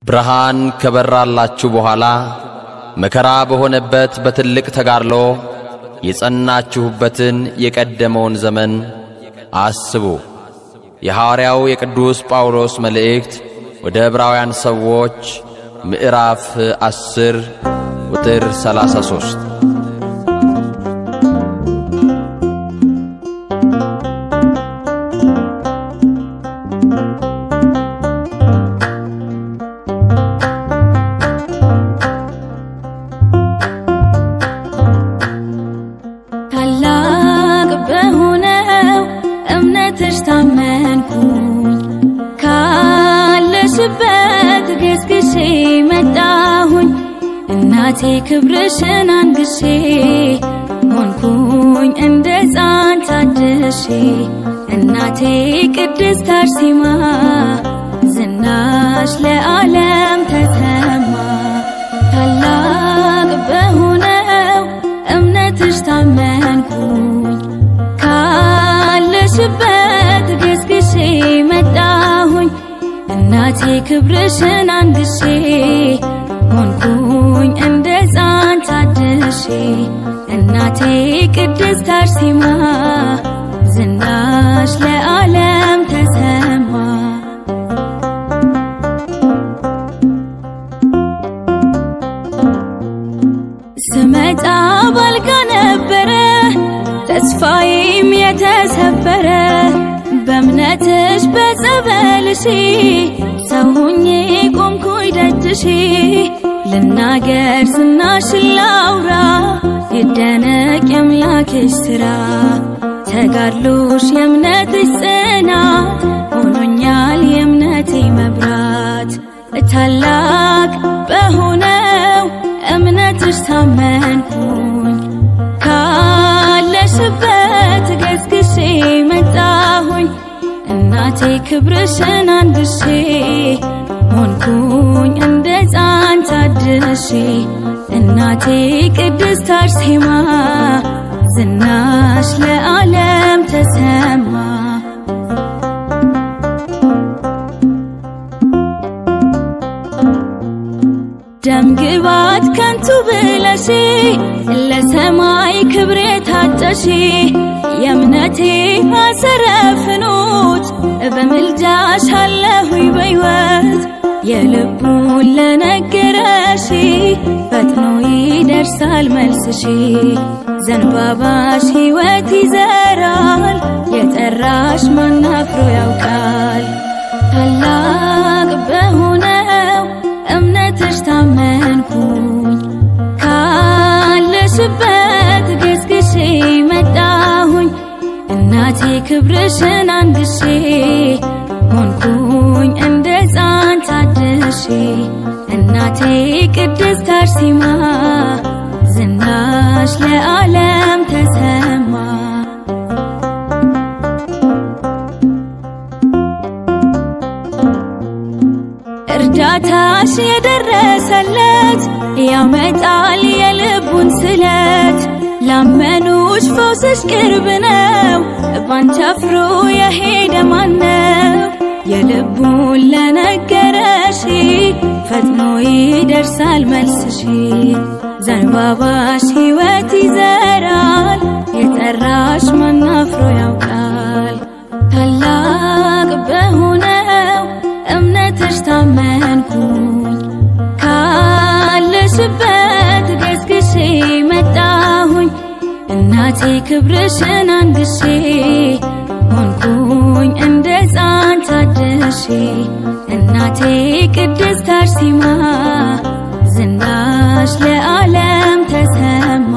ብርሃን ከበራላችሁ በኋላ መከራ በሆነበት በትልቅ ተጋድሎ የጸናችሁበትን የቀደመውን ዘመን አስቡ። የሐዋርያው የቅዱስ ጳውሎስ መልእክት ወደ ዕብራውያን ሰዎች ምዕራፍ ዐሥር ቁጥር ሰላሳ ሦስት ታላቅ በሆነው እምነትሽ ታመንኩኝ ካለሽበት ገስግሼ መጣሁኝ እናቴ ክብርሽን አንግሼ ሆንኩኝ እንደ ሕፃን ታድሼ እናቴ ቅድስት አርሴማ ዝናሽ ለዓለም ተሰማ ታላቅ በሆነው እምነትሽ ታመንኩኝ ካለሽበት ገስግሼ መጣሁኝ እናቴ ክብርሽን አንግሼ ሆንኩኝ እንደ ሕፃን ታድሼ እናቴ ቅድስት አርሴማ ዝናሽ ለዓለም ተሰማ ስመጣ ባልጋ ነበረ ተስፋዬም የተሰበረ በእምነትሽ በጸበልሽ ሰው ሆኜ ቆምኩኝ ደጅሽ ልናገር ዝናሽን ላውራ ይደነቅ የአምላክሽ ሥራ ተጋድሎሽ የእምነትሽ ጽናት ሆኖኛል የእምነቴ መብራት ታላቅ በሆነው እምነትሽ ታመንኩኝ ካለሽበት ገስግሼ መጣሁኝ እናቴ ክብርሽን አንግሼ ሆንኩኝ እንደ ሕፃን ታድሼ እናቴ ቅድስት አርሴማ ዝናሽ ለዓለም ተሰማ ደም ግባት ከንቱ ብለሽ ለሰማይ ክብር የታጨሽ የእምነቴ ማሰረ ፍኖት በምልጃሽ አለሁኝ በሕይወት የልቡን ለነገረሽ ፈጥኖ ይደርሳል መልስሽ ዘንባባሽ ሕይወት ይዘራል የጠራሽ ማናፍሮ ያውቃል ታላቅ በሆነው እምነትሽ ታመንኩኝ ካለሽበት ገስግሼ መጣሁኝ እናቴ ክብርሽን አንግሼ ሆንኩኝ እንደ ሕፃን ታድሼ እናቴ ቅድስት አርሴማ ዝናሽ ለዓለም ተሰማ እርዳታሽ የደረሰለት ያመጣል የልቡን ስለት ላመኑሽ ፈውስሽ ቅርብ ነው ባንቺ አፍሮ የሄደ ማነው የልቡን ለነገረሽ ፈጥኖ ይደርሳል መልስሽ ዘንባባሽ ሕይወት ይዘራል የጠራሽ ማናፍሮ ያውቃል ታላቅ በሆነው እምነትሽ ታመንኩኝ ካለሽበት ገስግሼ መጣሁኝ እናቴ ክብርሽን አንግሼ ሆንኩኝ እንደ ሕፃን ታድሼ እናቴ ቅድስት አርሴማ ዝናሽ ለዓለም ተሰማ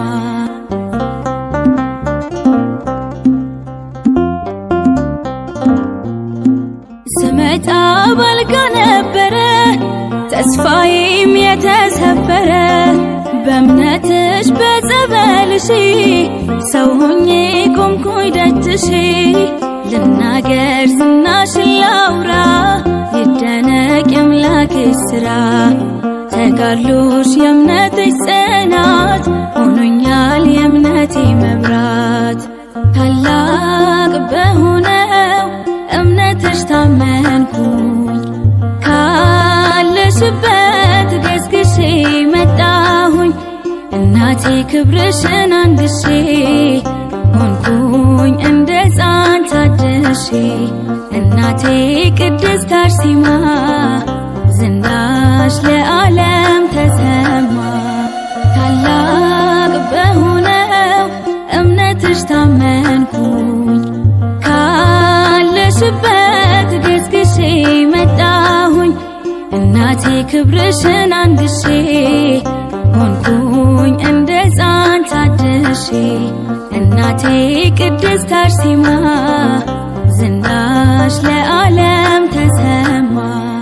ስመጣ ባልጋ ነበረ ተስፋዬም የተሰበረ በእምነትሽ በጸበልሽ ሰው ሆኜ ቆምኩኝ ደጅሽ ልናገር ዝናሽን ላውራ ይደነቅ የአምላክሽ ሥራ ተጋድሎሽ የእምነትሽ ጽናት ሆኖኛል የእምነቴ መብራት ታላቅ በሆነው እምነትሽ ታመንኩኝ ካለሽበት እናቴ ክብርሽን አንግሼ ሆንኩኝ እንደ ሕፃን ታድሼ እናቴ ቅድስት አርሴማ ዝናሽ ለዓለም ተሰማ ታላቅ በሆነው እምነትሽ ታመንኩኝ ካለሽበት ገስግሼ መጣሁኝ እናቴ ክብርሽን አንግሼ ሆንኩኝ እንደ ሕፃን ታድሼ እናቴ ቅድስት አርሴማ ዝናሽ ለዓለም ተሰማ